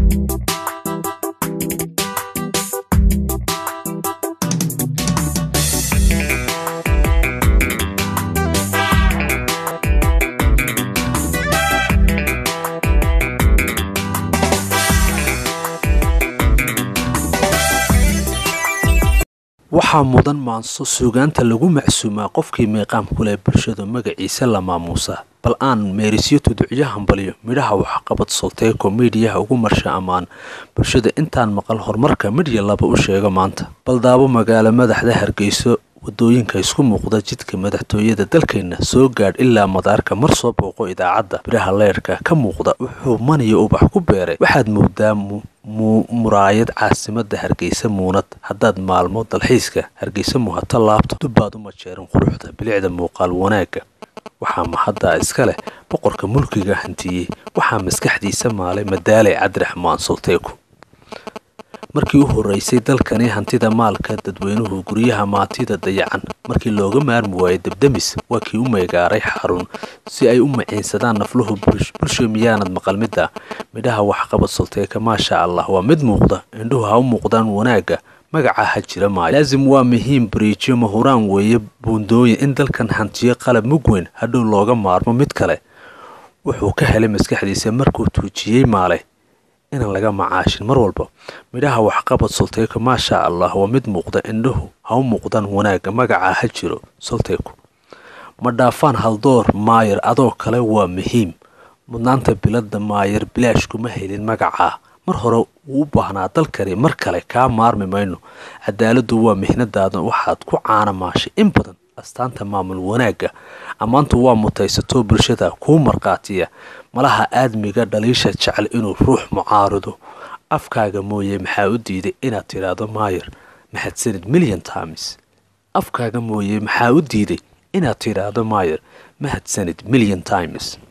waxaa mudan maanso suugaanta lagu macsuumaa qofkii meeqaam ku leh bulshadu magaciisa la maamuusa bal aan meerisyo tuducyo hambaliyo midhaha waxqabad solteeko miidhiyaha ugu marsha ammaan bulshada intaan maqal horumarka midhya laba u sheego maanta baldaabo magaalo madaxda hargeyso wadooyinka isku muuqda jidka madaxtooyada dalkeenna soo gaadh ilaa madaarka mar soo booqo idaacadda biraha leyrhka ka muuqda wuxuu maniyo ubax ku beeray waxaad moodaa muraayad caasimada hargeysa muunad haddaad maalmo dalxiiska hargeysa muhato laabto dubbaad uma jeerin quruxda bilicda muuqaal wanaagga waxaa mahaddaa iska leh boqorka mulkiga hantiyey waxaa maskaxdiisa maalay madaaley cabdiraxmaan solteeku markii u horeysay dalkani hantida maalka dadweynuhu guryaha maatida dayacan markii looga maarmi waayay debdemis waa kii u meegaaray xarun si ay u maciinsadaan nafluhu bulsho miyaanad maqal midda midhaha waxqabad solteeka maasha allah waa mid muuqda indhuhu ha u muuqdaan wanaagga magaca ha jira maayo laasim waa muhiim bariijyo mahuraan weeye buundooyin in dalkan hantiyo qalab mugweyn hadhow looga maarmo mid kale wuxuu ka helay maskaxdiisa markuu tuujiyey maalay inaan laga macaashin mar walba midhaha waxqabad solteeko maasha allah waa mid muuqda indhuhu ha u muuqdaan wanaagga magaca ha jiro solteeku ma dhaafaan haldoor maayar adoo kale waa muhiim mudnaanta bilada maayar bilaash kuma helin magacaa mar hore wuu u baahnaa dalkani mar kale kaa maarmi mayno cadaaladdu waa mihnadaada waxaad ku caanamaashay in badan astaanta maamul wanaagga ammaantu waa mutaysato bulshada kuu markhaatiya malaha aadmiga dhaliisha jecel inuu ruux mucaarido afkaaga mooye maxaa u diiday inaad tidhaahdo maayar mahadsanid milyan times afkaaga mooye maxaa u diiday inaad tidhaahdo maayar mahadsanid milyan times